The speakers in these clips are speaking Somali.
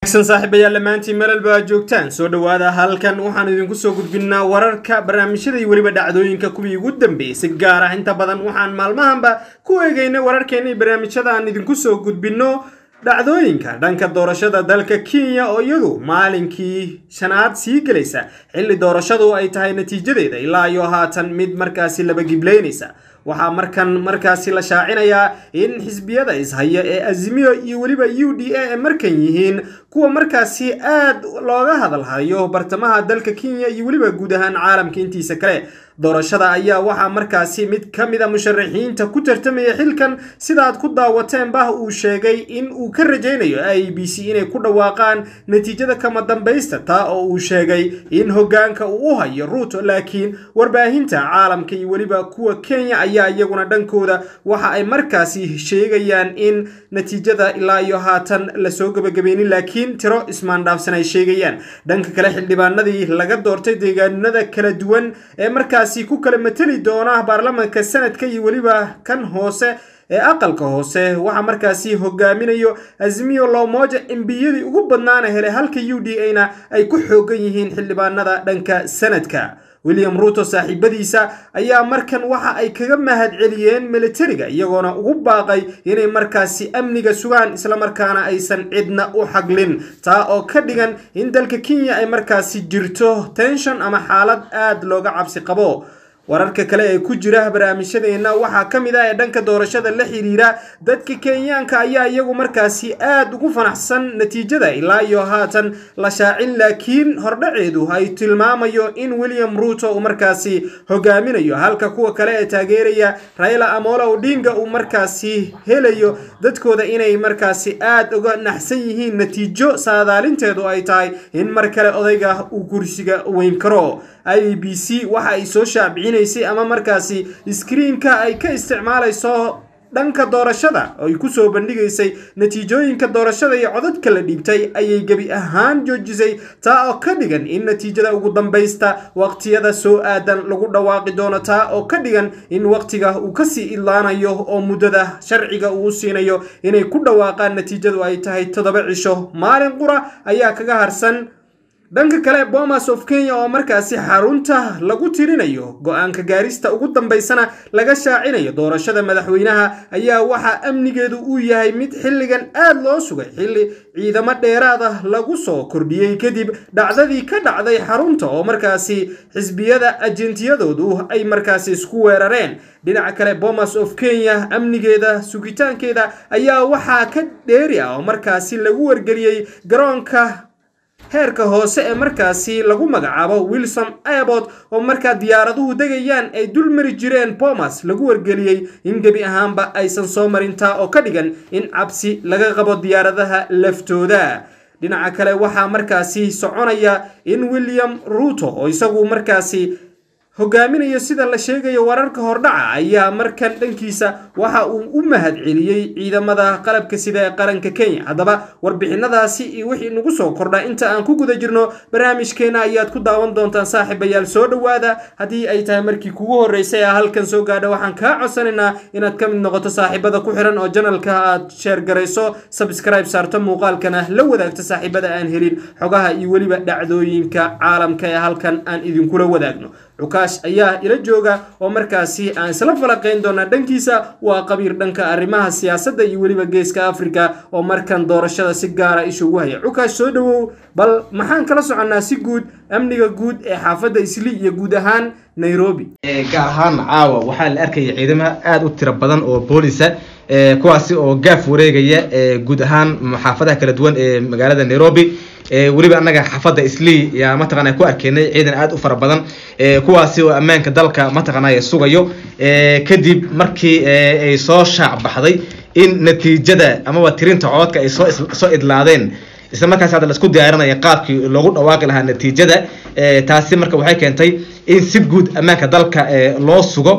wanaagsan saaxiibayaal dhammaantiin meelal aad joogtaan soo dhowaada halkan waxaan idinku soo gudbinnaa wararka barnaamijyada iyo weliba dhacdooyinka kuwii ugu dambeeyey si gaar ah inta badan waxaan maalmahanba ku eegaynay wararkeena iyo barnaamijyada aan idinku soo gudbinno dhacdooyinka dhanka doorashada dalka kenya oo iyadu maalinkii shanaad sii gelaysa xilli doorashadu ay tahay natiijadeeda ilaa iyo haatan mid markaasi laba gibleynaysa waxaa markan markaasi la shaacinayaa in xisbiyada ishaya ee azimiyo iyo weliba u d a ay markan yihiin kuwa markaasi aad looga hadalhayo bartamaha dalka kenya iyo weliba guud ahaan caalamka intiisa kale doorashada ayaa waxaa markaasi mid ka mid a musharaxiinta ku tartamaya xilkan sidaad ku daawateen bah uu sheegay in uu ka rajaynayo i b c inay ku dhawaaqaan natiijada kama dambaysta taa oo uu sheegay in hogaanka uu u hayo ruuto laakiin warbaahinta caalamka iyo weliba kuwa kenya ayaa iyaguna dhankooda waxa ay markaasi sheegayaan in natiijada ilaa iyo haatan lasoo gebagabeynin laakiin tiro ismaandhaafsan ay sheegayaan dhanka kale xildhibaanadii laga doortay deegaanada kala duwan ee markaas ku kala mateli doona baarlamaanka sanadka iyo weliba kan hoose ee aqalka hoose waxaa markaasi hogaaminayo azimiyo loomoja embiyadii ugu badnaana helay halka u d a na ay ku xoogan yihiin xildhibaanada dhanka sanadka william ruuto saaxiibadiisa ayaa markan waxa ay kaga mahad celiyeen militariga iyagoona ugu baaqay inay markaasi amniga sugaan islamarkaana aysan cidna u xaglin taa oo ka dhigan in dalka kenya ay markaasi jirto tenshon ama xaalad aad looga cabsi qabo wararka kale ee ku jira barnaamijyadeenna waxaa ka mid ah ee dhanka doorashada la xiriira dadka kenyaanka ayaa iyagu markaasi aad ugu fanaxsan natiijada ilaa iyo haatan la shaacin laakiin hordhaceedu ay tilmaamayo in william ruuto uu markaasi hogaaminayo halka kuwa kale ee taageeraya raila amola odinga uu markaasi helayo dadkooda inay markaasi aad uga naxsan yihiin natiijo saadaalinteedu ay tahay in mar kale odayga uu kursiga weyn karo i b c waxa ay soo shaabicinaysay ama markaasi iskriinka ay ka isticmaalayso dhanka doorashada oo ay kusoo bandhigaysay natiijooyinka doorashada iyo codadka la dhiibtay ayay gebi ahaan joojisay taa oo ka dhigan in natiijada ugu dambaysta waqtiyada soo aadan lagu dhawaaqi doono taa oo ka dhigan in waqtiga uu kasii idlaanayo oo muddada sharciga uu siinayo inay ku dhawaaqaan natiijadu ay tahay toddoba cisho maalin qura ayaa kaga harsan dhanka kale bomas of kenya oo markaasi xarunta lagu tirinayo go-aanka gaarista ugu dambaysana laga shaacinayo doorashada madaxweynaha ayaa waxaa amnigeedu uu yahay mid xilligan aad loo sugay xilli ciidamo dheeraad ah lagu soo kordhiyey kadib dhacdadii ka dhacday xarunta oo markaasi xisbiyada ajentiyadoodu ay markaasi isku weerareen dhinaca kale bomas of kenya amnigeeda sugitaankeeda ayaa waxaa ka dheeri ah oo markaasi lagu wargeliyey garoonka heerka hoose ee markaasi lagu magacaabo wilson airport oo markaa diyaaraduhu degayaan ay dul mari jireen bomas lagu wargeliyey in gebi ahaanba aysan soo marin taa oo ka dhigan in cabsi laga qabo diyaaradaha laftooda dhinaca kale waxaa markaasi soconaya in william ruuto oo isagu markaasi hogaaminayo sida la sheegayo wararka hordhaca ayaa markan dhankiisa waxa uu u mahad celiyey ciidamada qalabka sida ee qaranka kenya haddaba warbixinadaasi iyo wixii nagu soo kordha inta aan ku guda jirno barnaamijkeena ayaad ku daawan doontaan saaxiibayaal soo dhowaada haddii ay tahay markii kugu horreysay ee halkan soo gaadha waxaan kaa codsanaynaa inaad ka mid noqoto saaxiibada ku xiran oo janalka aad sheer garayso sabscribe saarto muuqaalkana la wadaagto saaxiibada aan helin xogaha iyo weliba dhacdooyinka caalamka ee halkan aan idinkula wadaagno cukaash ayaa ila jooga oo markaasi aan isla falaqayn doonaa dhankiisa waa qabiir dhanka arrimaha siyaasadda iyo weliba geeska afrika oo markan doorashada si gaara isha ugu haya cukaash soo dhowow bal maxaan kala soconnaa si guud amniga guud ee xaafadda isli iyo guud ahaan nairobi gaar ahaan caawa waxaa la arkaya ciidamo aada u tiro badan oo boolisa kuwaasi oo gaaf wareegaya guud ahaan xaafadaha kala duwan ee magaalada nairobi weliba annaga xaafadda islii yaa mataqana ku arkeynay ciidan aada u fara badan kuwaasi oo ammaanka dalka mataqanay sugayo kadib markii ay soo shaac baxday in natiijada amaba tirinta cododka ay soo idlaadeen isla markaas hadda laisku diyaarinaya qaabkii loogu dhawaaqi lahaa natiijada taasi marka waxay keentay in si guud ammaanka dalka loo sugo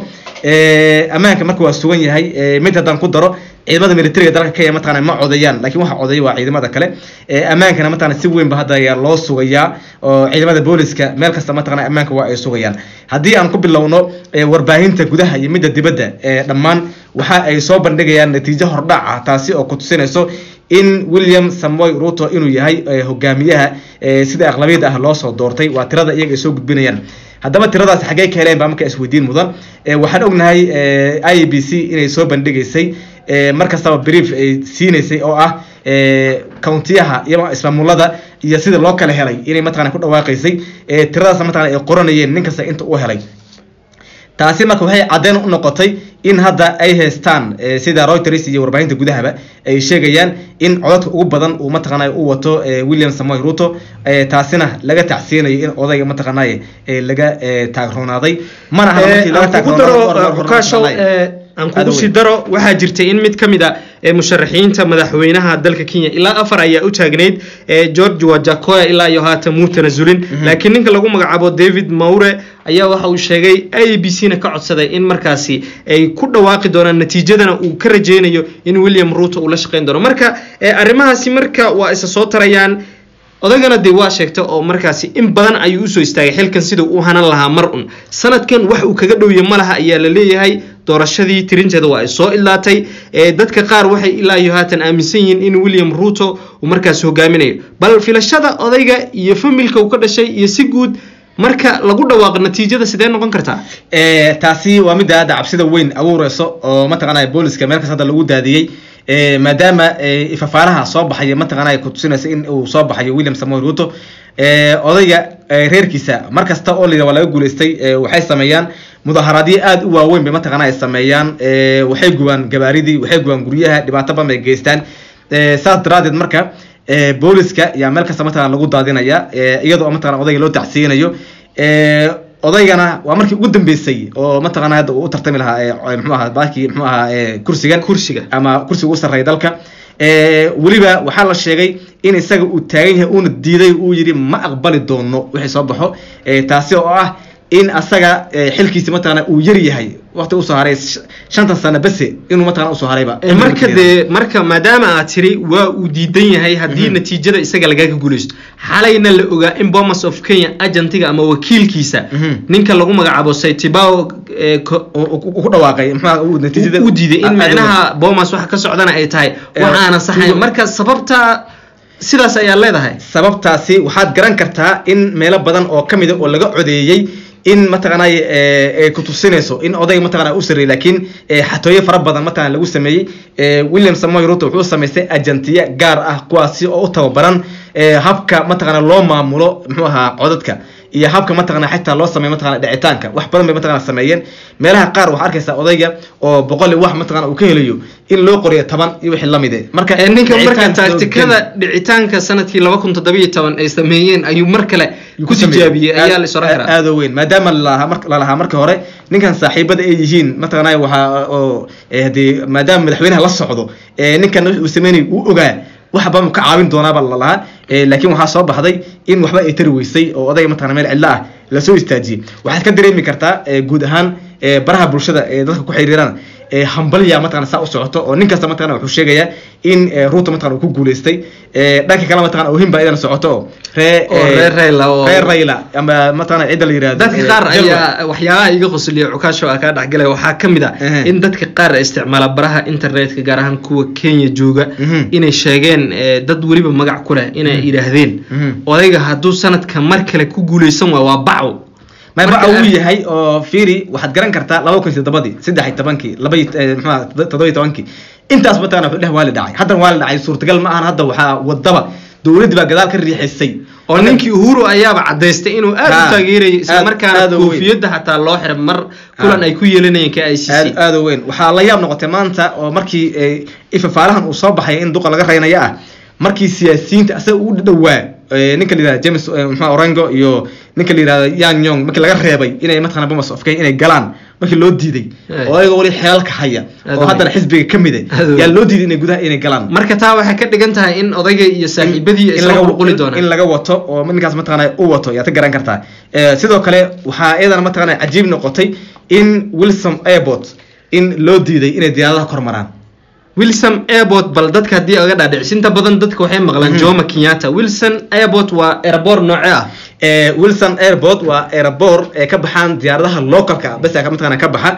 ammaanka marka waa sugan yahay mid haddaan ku daro ciidamada militariga dalka kenya mataqana ma codayaan lakin waxa codaya waa ciidamada kale ammaankana mataqana si weynba hadda ayaa loo sugayaa oo ciidamada booliska meel kasta mataqana ammaanka waa ay sugayaan haddii aan ku bilowno warbaahinta gudaha iyo midda dibadda dhammaan waxa ay soo bandhigayaan natiijo hordhac ah taasi oo ku tusinayso in william samoy ruto inuu yahay eh, hogaamiyaha eh, sida aqlabiyada ah loo soo doortay waa tirada iyaga ay soo gudbinayaan haddaba tiradaas xaggee ka heleen baa marka isweydiin mudan Eh, waxaan ognahay eh, i b c inay soo bandhigaysay eh, mar kastaba brief ay siinaysay oo ah eh, countiyaha iyo ismaamulada iyo sida loo kala helay inay mataqana ku dhawaaqaysay eh, tiradaas mataqana ay qoranayeen nin kasta inta uu helay taasi marka waxay caddeyn u noqotay in hadda ay haystaan eh, sida reuters iyo warbaahinta gudahaba ay sheegayaan in codadka ugu badan uu mataqanay u wato eh, william samoy ruto eh, taasina laga tacsiinayo in odayga mataqanay eh, laga eh, taagroonaaday mana aha markii laga aan kugu taagroonaaday, daro hor- hor- xukaashow hor- ee, aan kugu Aad sii weyn. daro waxaa jirtay in mid ka mid a ee musharaxiinta madaxweynaha dalka kenya ilaa afar ayaa u taagnayd ee george wajakoya ilaa iyo haatan muu tanasulin laakiin ninka lagu magacaabo david maure ayaa waxa uu sheegay i b c na ka codsaday in markaasi ay ku dhawaaqi doonaan natiijadana uu ka rajeynayo in william ruto uu la shaqeyn doono marka ee, arrimahaasi marka waa isa soo tarayaan odagana dee waa sheegta oo markaasi in badan ayuu usoo istaagay xilkan siduu u hanan lahaa mar un sanadkan wax uu kaga dhowya ma laha ayaa la leeyahay doorashadii tirinteeda waa ay soo ilaatay ee dadka qaar waxay ilaa iyo haatan aaminsan yihiin in william ruto uu markaasi hogaaminayo bal filashada odayga iyo familka uu ka dhashay iyo si guud marka lagu dhawaaqo natiijada sidee noqon kartaa Eh, taasi waa midda hadda cabsida weyn abuureyso oo mataqanaya booliska meel kasta hadda lagu daadiyey Eh, maadaama eh, ifafaaraha soo baxaya mataqanaya kutusinaysa in uu soo baxayo william samoy ruto Eh, odayga eh, reerkiisa mar kasta oo layidhaha waa laga guuleystay eh, waxay sameeyaan mudaharaadyo aada u waaweyn bay mataqanaya sameeyaan Eh, waxay gubaan gabaaridii waxay gubaan guryaha dhibaato badan bay geystaan Eh, saas daraadeed marka eh, booliska yaa meel kasta mataqana lagu daadinaya eh, iyadoo oo mataqana odayga loo tacsiinayo Eh, odaygana waa markii ugu dambeysay oo mataqana hadda uu u tartami lahaa eh, muxuu ahaa baakii muxuu ahaa eh, kursigan kursiga ama kursiga ugu sarreeya dalka Eh, weliba waxaa la sheegay in isaga uu taagan yahay uuna diiday uu yidhi ma aqbali doono wixii soo baxo Eh, taasi oo ah in asaga eh, xilkiisi mataqana uu yar yahay waqti usoo haray sh- shantan sano bese inuu mataqana usoo harayba Ee, marka dee marka maadaama aad tiri waa uu diidan yahay haddii natiijada isaga lagaga guuleysto xalayna la ogaa in bomas of kenya agentiga ama wakiilkiisa Mhm. ninka lagu magacaabo saitibao ee, ko- uu ku dhawaaqay muxuu uu natiijada u diiday in aad u weyn. micnaha bomas waxa ka socdana ay tahay wax Eh, aanan saxayn kuwa- marka sababta sidaas ayaa leedahay sababtaasi waxaad garan kartaa in meelo badan oo ka mida oo laga codeeyey in mataqanay ay ku tusinayso in odayga mataqana u sarreeyay laakiin eh, xatooyo fara badan mataqana lagu sameeyey Eh, william samoy ruto wuxuu samaystay agentiya gaar ah kuwaasi oo u tababaran eh, habka mataqana loo maamulo muxuu ahaa codadka iyo habka mataqana xitaa loo sameeyo mataqana dhicitaanka wax badan bay mataqana sameeyeen meelaha qaar waxaa arkaysaa odayga oo boqol iyo wax mataqana uu ka helayo in loo qoriyo toban iyo wixii lamid eh marka Ee, ninka marka dhicitaan soo taagtikada dhicitaanka sanadkii laba kun toddoba iyo toban ay sameeyeen ayuu mar kale ku tijaabiyey ayaa la is oran karaa aad oo weyn maadaama lalahaa mar lalahaa marka hore ninkan saaxiibada ay yihiin mataqanay waxaa oo eh, hadii maadaama madaxweynaha la socdo eh, ninkan wixii uu sameynay uu ogaa waxba mu ka caawin doonaaba lalahaa Eh, laakiin waxaa soo baxday in waxba ay tari weysay oo odayga mataqana meel cidlo ah lasoo istaajiyey waxaad ka dareemi kartaa eh, guud ahaan eh, baraha bulshada ee dadka ku xiriiraan eh, hambalya mataqana saa u socoto oo nin kasta mataqana wuxuu sheegayaa in eh, ruuta mataqana uu ku guuleystay Eh, dhanka kale mataqana ohin baa idana socoto oo ree Oo eh, reer Raila oo- reer Raila ama mataqana cidda la yiraahdo dadka eh, qaar Jalwa. ayaa waxyaabaha iga qosliya cukaasho aa kaa dhexgalay waxaa ka mid ah Ehe. in dadka qaar isticmaala baraha internetka gaar ahaan kuwa kenya jooga Mhm. inay sheegeen eh, dad weliba magac ku leh inay yidhaahdeen Mhm. odayga hadduu sanadka mar kale ku guuleysan waayo waa bacow ma Marka baca uu aan- yahay oo fiiri waxaad garan kartaa laba kun iyo toddobadii saddex iyo tobankii laba iyo eh, muxuu ahaa, toddoba iyo tobankii intaas mataqana wuxuu dheh waa la dhacay haddana waa la dhacay suurtagal ma ahan hadda waxaa wadaba dowladdii baa gadaal ka riixisay oo ninkii uhuru ayaaba cadaystay inuu aad u Ha, taageerayay aad- islamarkaana aad u weyn. koofiyadda xataa loo xiray mar kulan Ha. ay ku yeelanayeen ka i c aad c aad u weyn waxaa la yaab noqotay maanta oo markii eh, ifafaalahan uu soo baxay in duqa laga raynaya ah markii siyaasiyiinta asaga u dhawaa eh, ninka la yihahda james eh, muxuu orango iyo ninka la yihahda yan yong markii laga reebay inay mataqana bomas of Kenya inay galaan markii loo diiday Hey. oo ayaga wali xeelka haya Aad u oo weyn. haddana xisbiga ka mid Aad u yaa weyn. loo diiday inay gudaha inay galaan marka taa waxay ka dhigan tahay in odayga iyo saaxiibadii ay in soo laga- qulquli in doonaan laga wato oo ninkaas mataqana u wato yaad ka garan kartaa Eh, sidoo kale waxaa iyadana mataqana cajiib noqotay in wilson airport in loo diiday inay diyaaradaha kor maraan wilson airport bal dadka haddii aga dhaadhicis inta badan dadka waxay maqlaan jomo kenyatta wilson airport waa airport nooce ah Eh, wilson airport waa airport ee ka baxaan diyaaradaha localka bes ka mataqana ka baxa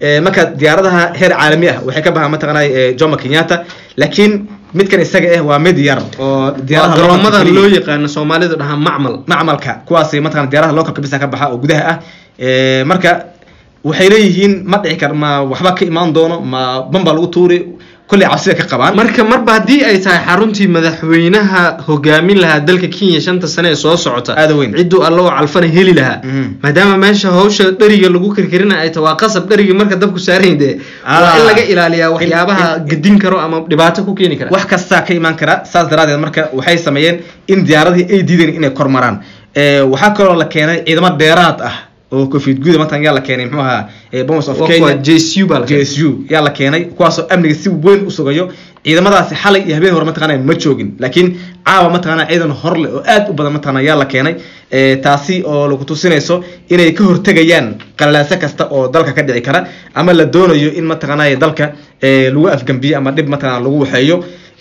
marka diyaaradaha heer caalami ah waxay ka baxaan mataqaanay jomo kenyatta laakiin midkan isaga ah waa mid yar oo diyaaradaha garoomada loo yaqaano soomaalidu dhahaa macmal macmalka kuwaas mataqana diyaaradaha localka bisa ka baxa oo gudaha ah marka waxay leeyihiin ma dhici kar ma waxba ka imaan doono ma ban baa lagu tuuri kulley cabsida ka qabaan marka marba haddii ay tahay xaruntii madaxweynaha hogaamin lahaa dalka kenya shanta sane ee soo socota aada weyn cidduu alla oo calfana heli lahaa maadaama meesha hawsha dheriga lagu karkarina ay tahay waa qasab dherigii marka dabku saarayn dee waa in laga ilaaliyaa waxyaabaha gedin karo ama dhibaato ku keeni kara wax kastaa ka imaan kara saas daraadeed marka waxay sameeyeen in diyaaradihii ay diideen inay kormaraan waxaa kaloo la keenay ciidamo dheeraad ah oo covid guda maatan yaa la keenay muxuu ahaa bomas of kenya jsu baa jsu yaa la keenay kuwaasoo amniga si weyn u sugayo ciidamadaasi xalay iyo habeen hore mataqana ma joogin laakiin caawa mataqana ciidan horle oo aad u badan mataqana yaa la keenay taasi oo lagu tusinayso inay ka hortegayaan qalalaaso kasta oo dalka ka dhici kara ama la doonayo in mataqana dalka lagu afgambiyo ama dhib mataqana lagu waxeeyo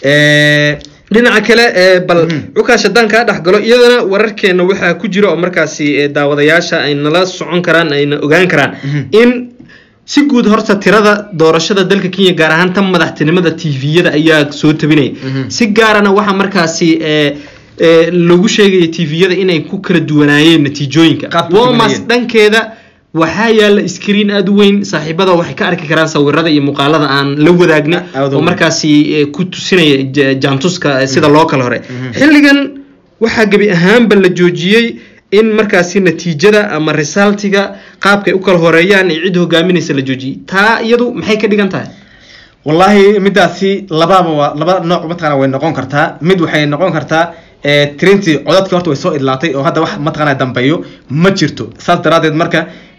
dhinaca kale bal cukaash haddaan kaa dhex galo iyadana wararkeena waxaa ku jira oo markaasi daawadayaasha ay nala socon karaan ayna ogaan karaan in si guud horta tirada doorashada dalka kenya gaar ahaan tan madaxtinimada tviyada ayaa soo tabinaya si gaarana waxaa markaasi lagu sheegaya tviyada inay ku kala duwanaayeen natiijooyinka womas dhankeeda waxaa yaala screen aada u weyn saaxiibada waxay ka arki karaan sawirada iyo muuqaalada aan la wadaagna oo markaasi ku tusinaya jaantuska sida loo kala hore xilligan waxaa gebi ahaanba la joojiyey in markaasi natiijada ama resultiga qaabkay u kala horeeyaan ee cid hogaaminaysa la joojiyey taa iyadu maxay ka dhigan tahay wallaahi midaasi lababa waa laba nooc mataqana way noqon kartaa mid waxay noqon kartaa tirintii codadkii horta way soo idlaatay oo hadda wax mataqana dambeeyo ma jirto saas daraadeed marka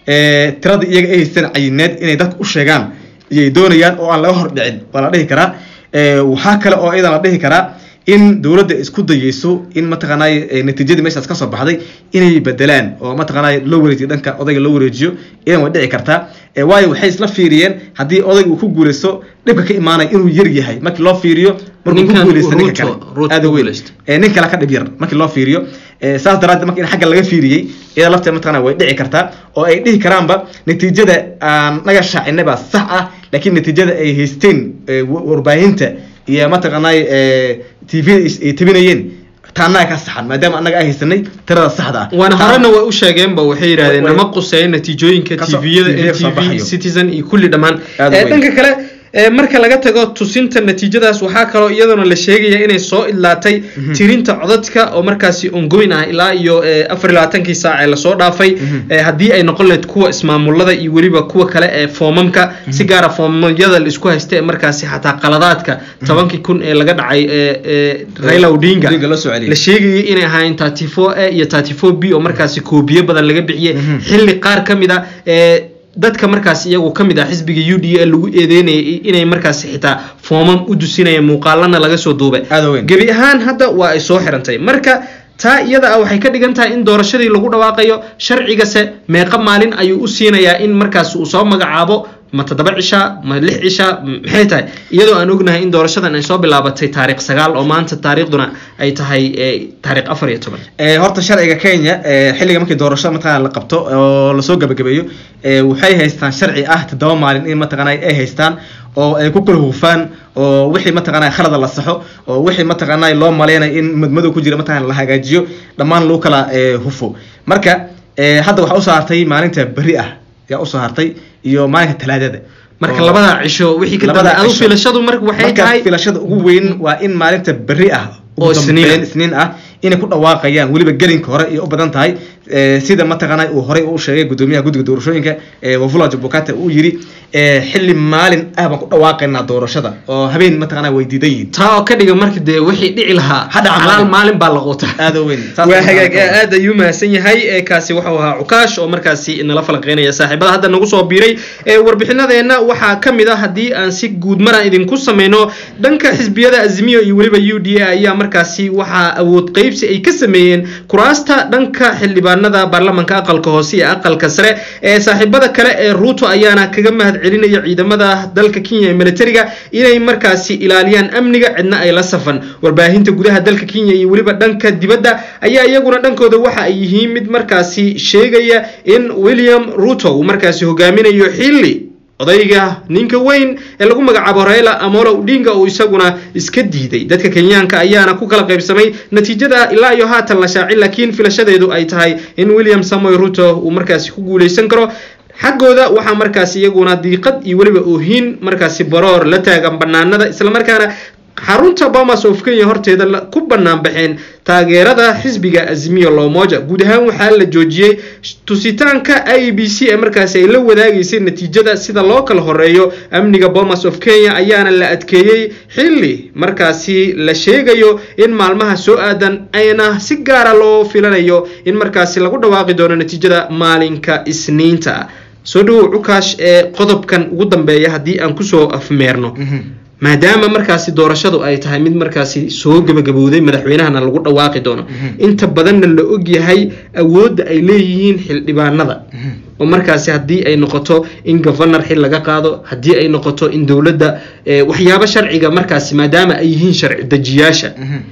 tirada iyaga ay haysteen cayineed inay dadka u sheegaan iyay doonayaan oo aan laga hor dhicin waa la dhihi karaa waxaa kale oo iyadan la dhihi karaa in dowladda isku dayeyso in mataqaanay natiijadii meeshaas kasoo baxday inay bedelaan oo mataqaanay loo wareejiyo dhanka odayga loo wareejiyo idan way dhici kartaa waayo waxay isla fiiriyeen haddii odayga uu ku guuleysto dhibka ka imaanaya inuu yar yahay markii loo fiiriyo markuu ku guuleysta ninka kale aada weyn nin kale ka dhib yar markii loo fiiriyo saas daraadeed marka in xagga laga fiiriyey iyada lafteed mataqana way dhici kartaa oo ay dhihi karaanba natiijada aan naga shaacinay baa sax ah laakiin natiijada ay haysteen warbaahinta iyo mataqaanay tv ay tabinayeen taanaga ka saxan maadaama annaga ay haysanay tirada saxda ah waana horena way u sheegeenba waxay yidhahdeen nama quseeya natiijooyinka tviyada n t v citizen iyo kulli dhammaan dhanka kale marka laga tago tusinta natiijadaas waxaa kaloo iyaduna la sheegaya inay soo idlaatay tirinta codadka oo markaasi ongoyn ah ilaa iyo afar iyo labaatankii saac ee lasoo dhaafay haddii ay noqon lahayd kuwa ismaamulada iyo weliba kuwa kale ee foomamka si gaara foomamyada la isku haysta ee markaasi xataa qaladaadka tobankii kun ee laga dhacay raila odinga la sheegayay inay ahaayeen thirty four a iyo thirty four b oo markaasi koobiyo badan laga bixiyey xilli qaar ka mid a dadka markaas iyagu ka mid ah xisbiga u d a lagu eedeynayay inay markaasi xitaa foomam u dusinayeen muuqaalana laga soo duubay gebi ahaan hadda waa ay soo xirantay marka taa iyada ah waxay ka dhigan tahay in doorashadii lagu dhawaaqayo sharcigase meeqa maalin ayuu u siinayaa in markaas uu soo magacaabo ma toddoba cisha ma lix cisha maxay tahay iyadoo aan ognahay in doorashadan ay soo bilaabatay taariikh sagaal oo maanta taariikhduna ay tahay taariikh afar iyo toban horta sharciga kenya xilliga markii doorashada mataqana la qabto oo lasoo gabagabeeyo waxay haystaan sharci ah toddoba maalin in mataqana ay haystaan oo ay ku kala hufaan oo wixii mataqana khalada la saxo oo wixii mataqana loo maleynayo in madmadow ku jira mataqana la hagaajiyo dhammaan lagu kala hufo marka hadda waxaa usoo hartay maalinta beri ah yaa usoo hartay iyo maalinka talaadada marka labada cisho wixii ka dambe adu filashadu marka waxay tahay filashada ugu weyn waa in maalinta beri ah oo isniin isniin ah inay ku dhawaaqayaan weliba gelinka hore iyo u badan tahay sida mataqaana uu horey u sheegay gudoomiyaha guddiga doorashooyinka wafula jabukate uu yidhi xilli maalin ah baan ku dhawaaqaynaa doorashada oo habeen mataqaana way diidan yihiin taa oo ka dhiga marka dee wixii dhici lahaa halaal maalin baa la quuta aada weyn waa hagaag aad ayuu mahadsan yahay kaasi wuxuu ahaa cukaash oo markaasi nala falanqeynaya saaxiibada hadda nagu soo biiray warbixinadeenna waxaa ka mid ah haddii aan si guud maraan idinku sameyno dhanka xisbiyada azimiyo iyo weliba u d a ayaa markaasi waxaa awood qeybsi ay ka sameeyeen kuraasta dhanka xildhibaanada baarlamanka aqalka hoose iyo aqalka sare ee saaxiibada kale ee ruuto ayaana kaga mahad celinaya ciidamada dalka kenya ee militariga inay markaasi ilaaliyaan amniga cidna ay la safan warbaahinta gudaha dalka kenya iyo weliba dhanka dibadda ayaa iyaguna dhankooda waxa ay yihiin mid markaasi sheegaya in william ruto uu markaasi hogaaminayo xilli odayga ninka weyn ee lagu magacaabo raila amolo odinga oo isaguna iska diiday dadka kenyaanka ayaana ku kala qaybsamay natiijada ilaa iyo haatan la shaacin laakiin filashadeedu ay tahay in william samoy ruto uu markaasi ku guuleysan karo xaggooda waxaa markaasi iyaguna diiqad iyo weliba oohin markaasi baroor la taagan banaanada islamarkaana xarunta bomas of kenya horteeda ku bannaan baxeen taageerada xisbiga azimiyo lomoja guud ahaan waxaa la joojiyey tusitaanka i b c ee markaasi ay la wadaagaysay natiijada sida loo kala horeeyo amniga bomas of kenya ayaana la adkeeyey xilli markaasi la sheegayo in maalmaha soo aadan ayna si gaara loo filanayo in markaasi lagu dhawaaqi doono natiijada maalinka isniinta soo dhawow cukaash ee qodobkan ugu dambeeya haddii aan kusoo afmeerno maadaama markaasi doorashadu ay tahay mid markaasi soo gabagabowday madaxweynahana lagu dhawaaqi doono inta badanna la ogyahay awoodda ay leeyihiin xildhibaanada oo markaasi haddii ay noqoto in governor xil laga qaado haddii ay noqoto in dowladda waxyaabo sharciga markaasi maadaama ay yihiin sharci dejiyaasha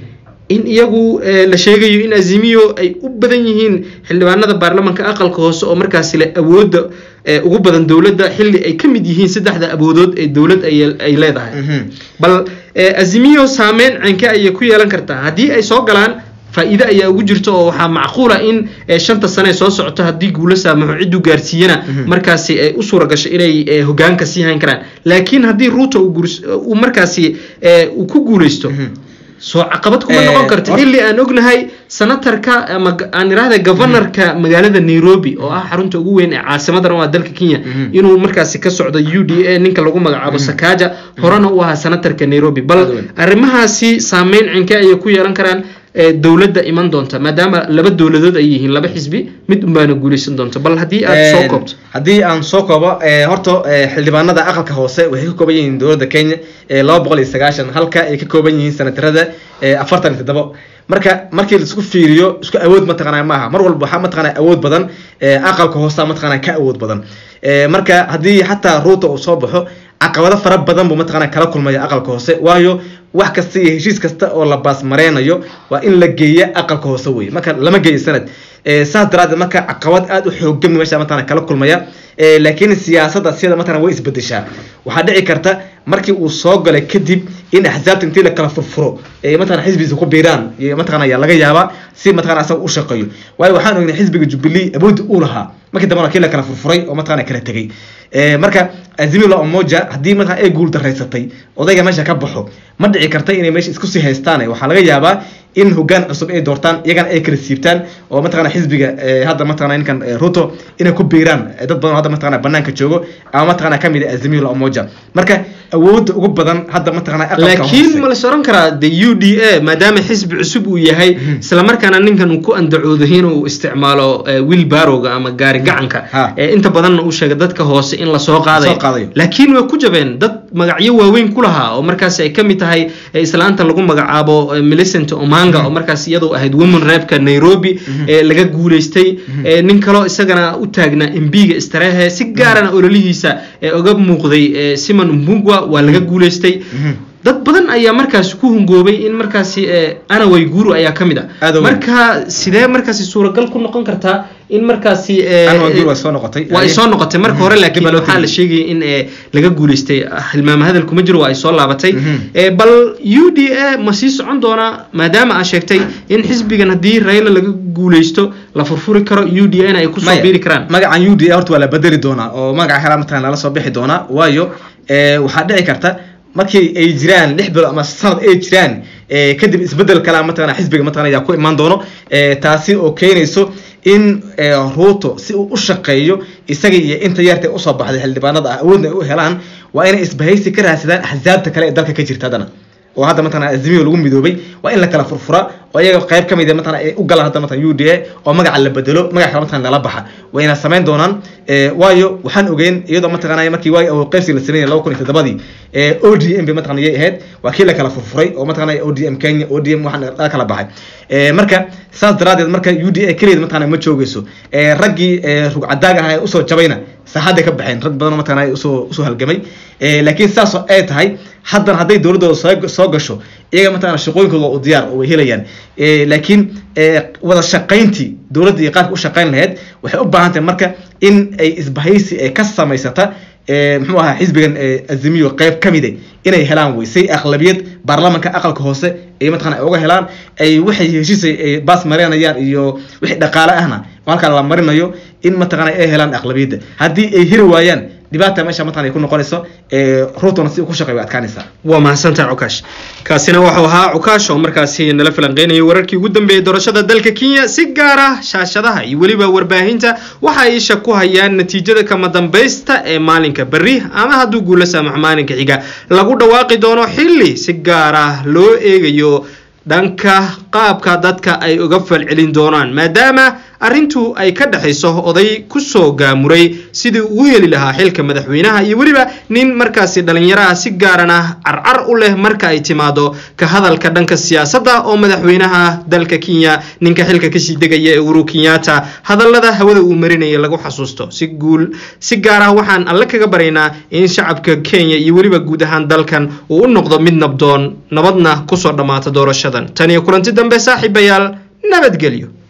in iyagu la sheegayo in azimiyo ay u badan yihiin xildhibaanada baarlamanka aqalka hoose oo markaasi le awoodda ugu badan dowladda xilli ay ka mid yihiin saddexda awoodood ee dowlad ay leedahay bal azimiyo saameyn cenke ayay ku yeelan kartaa haddii ay soo galaan faa-iide ayaa ugu jirto oo waxaa macquula in shanta sane soo socoto haddii guulo saamaxo cidduu gaarsiiyana markaasi ay u suura gasho inay hogaanka sii hayn karaan laakiin haddii ruuta uu markaasi uu ku guuleysto soo caqabad kuma noqon karta xilli aan ognahay senatarka ama aan irahda governorka magaalada nairobi oo ah xarunta ugu weyn ee caasimadan oo ah dalka kenya inuu markaasi ka socdo u d a ninka lagu magacaabo sakaja horena u ahaa senatarka nairobi bal arrimahaasi saameyn cinke ayay ku yeelan karaan dowladda iman doonta maadaama laba dowladood ay yihiin laba xisbi mid unbaana guuleysan doonta bal haddii aad soo koobto haddii aan soo koobo horta xildhibaanada aqalka hoose waxay ka kooban yihiin dowladda kenya laba boqol iyo sagaashan halka ay ka kooban yihiin senatarada afartan iyo toddobo marka markii laisku fiiriyo isku awood mataqaanaa maaha mar walba waxaa mataqaanaa awood badan aqalka hoosta mataqaanaa ka awood badan marka haddii xataa ruuta uu soo baxo caqabado fara badan buu mataqaanaa kala kulmaya aqalka hoose waayo wax kasta iyo heshiis kasta oo la baasmareynayo waa in la geeya aqalka hoose weye marka lama geeyo sanad saas daraadeed marka caqabad aada u xoogan meesha mataqana kala kulmaya laakiin siyaasadda siyada mataqana way isbedeshaa waxaa dhici karta markii uu soo galay kadib in axsaabta intii la kala furfuro mataqana xisbigiisa ku biiraan mataqana ayaa laga yaabaa si mataqana asaga u shaqeeyo waayo waxaan ognay xisbiga jubilee awoodda uu lahaa markii dambana kii la kala furfuray oo mataqana kala tegay marka azimila omoja haddii mataqana ay guul daraysatay odayga meesha ka baxo ma dhici karta inay meesha isku sii haystaan waxaa laga yaabaa in hogaan cusub ay doortaan iyagana ay kala siibtaan oo mataqana xisbiga hadda mataqana ninkan ruto inay ku biiraan dad badan oo hadda mataqana banaanka joogo ama mataqana kamid ah azimila omoja marka awoodda ugu badan hadda mataqana laakiin ma la soran karaa de u d a maadaama xisbi cusub uu yahay islamarkaana ninkan uu ku andacoodo inuu isticmaalo wiil barowga ama gaari gacanka inta badanna uu sheegay dadka hoose in lasoo qaadayo laakiin way ku jabeen dad magacyo waaweyn ku lahaa oo markaasi ay kamid tahay islaanta lagu magacaabo millicent omanga oo markaas iyadoo ahayd woman reebka nairobi laga guuleystay nin kaloo isagana u taagnaa embiga istarehe si gaarana ololihiisa oga muuqday simon mbugwa waa laga guuleystay dad badan ayaa markaasi ku hungoobay in markaasi anaway guru ayaa ka mid a marka sidee markaasi suuragal ku noqon kartaa in markaasi waa ay soo noqotay marka hore laakiin waxaa la sheegaya in laga guuleystay hilmaama hadal kuma jiro waa ay soo laabatay bal u d a ma sii socon doonaa maadaama aa sheegtay in xisbigan haddii rayla laga guuleysto la furfuri karo u d a na ay kusoo biiri karaan magacan u d a horta waa la bedeli doonaa oo magaca helaa mataqana lala soo bixi doonaa waayo waxaa dhici karta markii ay jiraan lix bilo ama sanad ay jiraan kadib isbedel kalea mataqana xisbiga mataqana ayaa ku imaan doono taasi oo keenayso in ruuto si uu u shaqeeyo isaga iyo inta yarta usoo baxday xildhibaanada ah awoodna ay u helaan waa inay isbahaysi ka raadsadaan axsaabta kale ee dalka ka jirta haddana oo hadda mataqana azimiyo lagu midoobay waa in la kala furfura oo iyaga qayb ka mid ah mataqana ay u galaan hadda mataqana u d a oo magaca la bedelo magaca kale mataqana lala baxa wayna samayn doonaan waayo waxaan ogeyn iyadoo mataqana markii waagi awood qaybsi la sameeyay laba kun iyo toddobadii o d m bay mataqana yay ahayd waa kii la kala furfuray oo mataqana o d m kenya o d m waxaan la kala baxay marka saas daraadeed marka u d a keligeed mataqana ma joogeyso raggii rugcadaag ahaa ee usoo jabayna saaxadday ka baxeen rag badan mataqana usoo usoo halgamay laakiin saas ay tahay haddana hadday dowladdooda soo soo gasho iyaga mataqana shaqooyinkooda waa u diyaar oo way helayaan laakiin wada shaqayntii dowladda iyo qaabka u shaqayn lahayd waxay u baahan tahay marka in ay isbahaysi ee ka samaysata muxuu ahaa xisbigan azimiyo qeyb ka mide inay helaan wey say aqlabiyad baarlamanka aqalka hoose ay mataqana ay uga helaan ay waxay heshiis ay baas marinayaan iyo wixii dhaqaale ahna halkaa la marinayo in mataqana ay helaan aqlabiyadda haddii ay hiri waayaan dhibaata meesha mataqana ay ku noqonayso ruutona si ku shaqeey way adkaanaysaa waa mahadsantaha cukash kaasina wuxuu ahaa cukash oo markaasi nala falanqeynayay wararkii ugu dambeeyay doorashada dalka kenya si gaar ah shaashadaha iyo weliba warbaahinta waxa ay isha ku hayaan natiijada kama dambaysta ee maalinka berri ama hadduu guula saamax maalinka xiga lagu dhawaaqi doono xilli si gaar ah loo eegayo dhanka qaabka dadka ay uga falcelin doonaan maadaama arrintu ay ka dhexayso oday kusoo gaamuray sidii uu heli lahaa xilka madaxweynaha iyo weliba nin markaasi dhalinyaraha si gaaran ah carcar u leh marka ay timaado ka hadalka dhanka siyaasadda oo madaxweynaha dalka kenya ninka xilka kasii degaya ee uhuru kenyatta hadallada hawada uu marinaya lagu xasuusto si guul si gaar ah waxaan alle kaga baraynaa in shacabka kenya iyo weliba guud ahaan dalkan uu u noqdo mid nabdoon nabadna kusoo dhammaata doorashadan tan iyo kulanti dambe saaxiibayaal nabadgelyo